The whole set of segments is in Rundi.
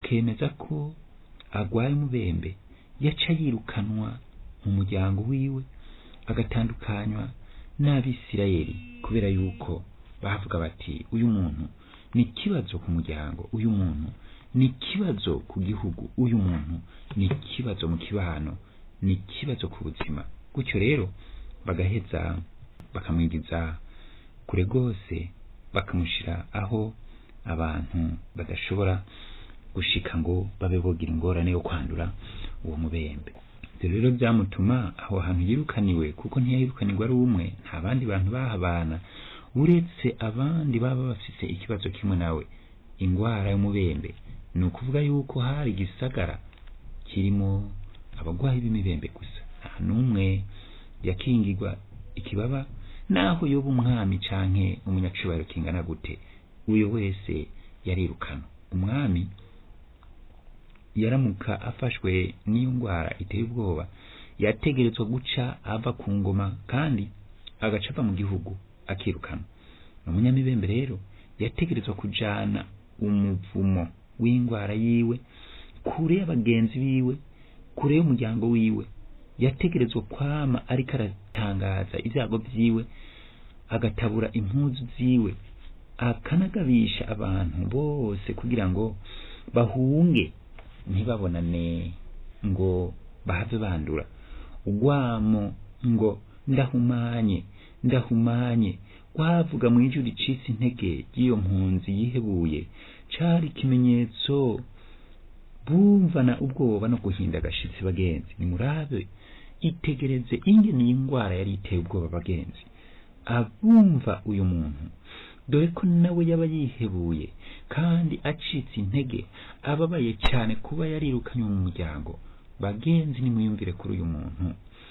akemeza ko agwaye umubembe yaca yirukanwa mu muryango wiwe agatandukanywa n'abisirayeli kubera yuko bavuga bati uyu muntu ni ikibazo ku muryango uyu muntu ni ikibazo ku gihugu uyu muntu ni ikibazo mu kibano ni ikibazo ku buzima gutyo rero bagaheza bakamwinjiza kure rwose bakamushyira aho abantu badashobora gushika ngo babe bogira ingorane yo kwandura uwo mubembe ibyo rero byamutuma aho hantu yirukaniwe kuko ntiyayirukanirwa ari umwe nta bandi bantu bahabana uretse abandi baba bafite ikibazo kimwe nawe indwara y'umubembe ni ukuvuga yuko hari igisagara kirimo abarwayi b'imibembe gusa nta n'umwe yakingirwa ikibaba naho yoba umwami canke umunyacubahiro kingana gute uyo wese yarirukana umwami yaramuka afashwe n'iyo ndwara iteye ubwoba yategerezwa guca ava ku ngoma kandi agaca ava mu gihugu akirukana umunyamibembe rero yategerezwa kujana umuvumo w'indwara yiwe kure y'abagenzi biwe kure y'umuryango wiwe yategerezwa kwama ariko aratangaza ibyago byiwe agatabura impuzu ziwe akanagabisha abantu bose kugira ngo bahunge ntibabonane ngo bahave bandura ugwamo ngo ndahumanye ndahumanye wavuga mu ijuru ricitse intege ry'iyo mpunzi yihebuye cari ikimenyetso bumvana ubwoba no guhinda agashitsi bagenzi nimurabe itegereze ingene iyi ndwara yari iteye ubwoba bagenzi abumva uyu muntu dore ko nawe yaba yihebuye kandi acitse intege ababaye cyane kuba yarirukanywe mu muryango bagenzi nimwiyumvire kuri uyu muntu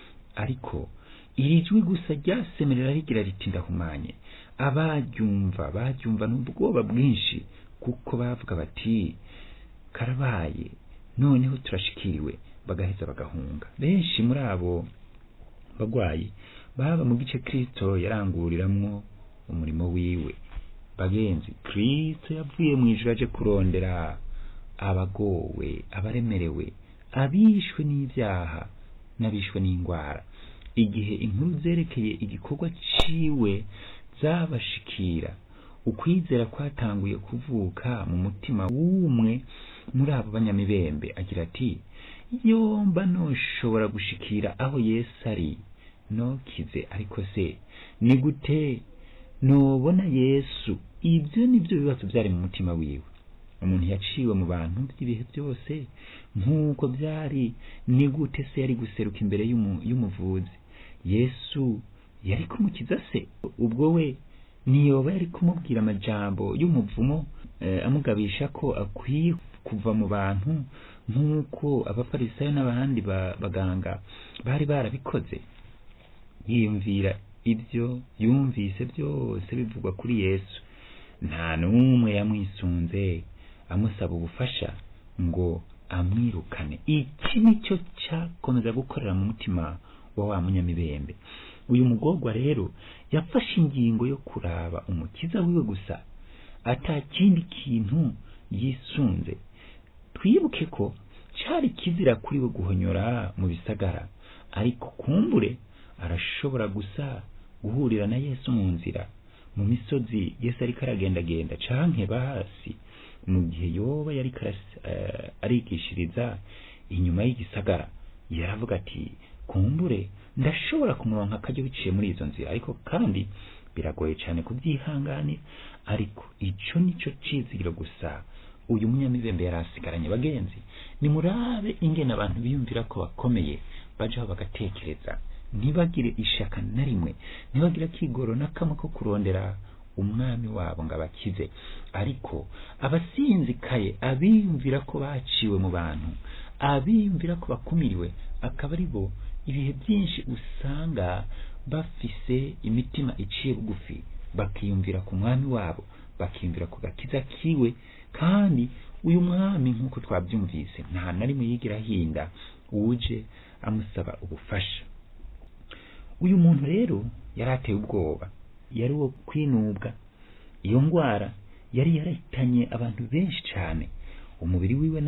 ariko iri jwi gusa ryasemerera rigira riti ndahumanye abaryumva baryumva n'ubwoba bwinshi kuko bavuga bati karabaye noneho turashikiriwe bagaheza bagahunga benshi muri abo bagwayi baba mu gice kristo yaranguriramwo umurimo wiwe bagenzi kristo yavuye mu ijuru aje kurondera abagowe abaremerewe abishwe n'ibyaha n'abishwe n'indwara igihe inkuru zerekeye igikorwa ciwe zabashikira ukwizera kwatanguye kuvuka mu mutima w'umwe muri abo banyamibembe agira ati yomba noshobora gushikira aho yesu ari nokize ariko se ni gute nobona yesu ibyo nibyo bibazo byari mu mutima wiwe umuntu yaciwe mu bantu by'ibihe byose nk'uko byari ni gute se yari guseruka imbere y'umuvuzi yesu yari kumukiza se ubwo we niyoba yari kumubwira amajambo y'umuvumo amugabisha ko akwiye kuva mu bantu nk'uko abafarisayo n'abandi baganga bari barabikoze yiyumvira ibyo yumvise byose bivugwa kuri yesu nta n'umwe yamwisunze amusaba ubufasha ngo amwirukane iki nicyo cyakomeza gukorera mu mutima wa wa munyamibembe uyu mugorwa rero yafashe ingingo yo kuraba umukiza wiwe gusa ata kindi kintu yisunze twibuke ko cyari kizira kuri we guhonyora mu bisagara ariko kumbure arashobora gusa guhurira na yesu mu nzira mu misozi yesu ariko aragendagenda canke basi mu gihe yoba yari arigishiriza inyuma y'igisagara yaravuga ati kumbure ndashobora kumuronka akajya biciye muri izo nzira ariko kandi biragoye cyane kubyihanganira ariko ico nico cizigiro gusa uyu munyamibembe yari asigaranye bagenzi nimurabe ingene abantu biyumvira ko bakomeye bajaho bagatekereza ntibagire ishaka na rimwe ntibagire akigoro na kamwe ko kurondera umwami wabo ngo abakize ariko abasinzikaye abiyumvira ko baciwe mu bantu abiyumvira ko bakumiriwe akaba ari bo ibihe byinshi usanga bafise imitima iciye bugufi bakiyumvira ku mwami wabo bakiyumvira ku gakiza kiwe kandi uyu mwami nk'uko twabyumvise nta na rimwe yigira ahinda uje amusaba ubufasha uyu muntu rero yari ateye ubwoba yari uwo kwinubwa iyo ndwara yari yarahitanye abantu benshi cyane umubiri wiwe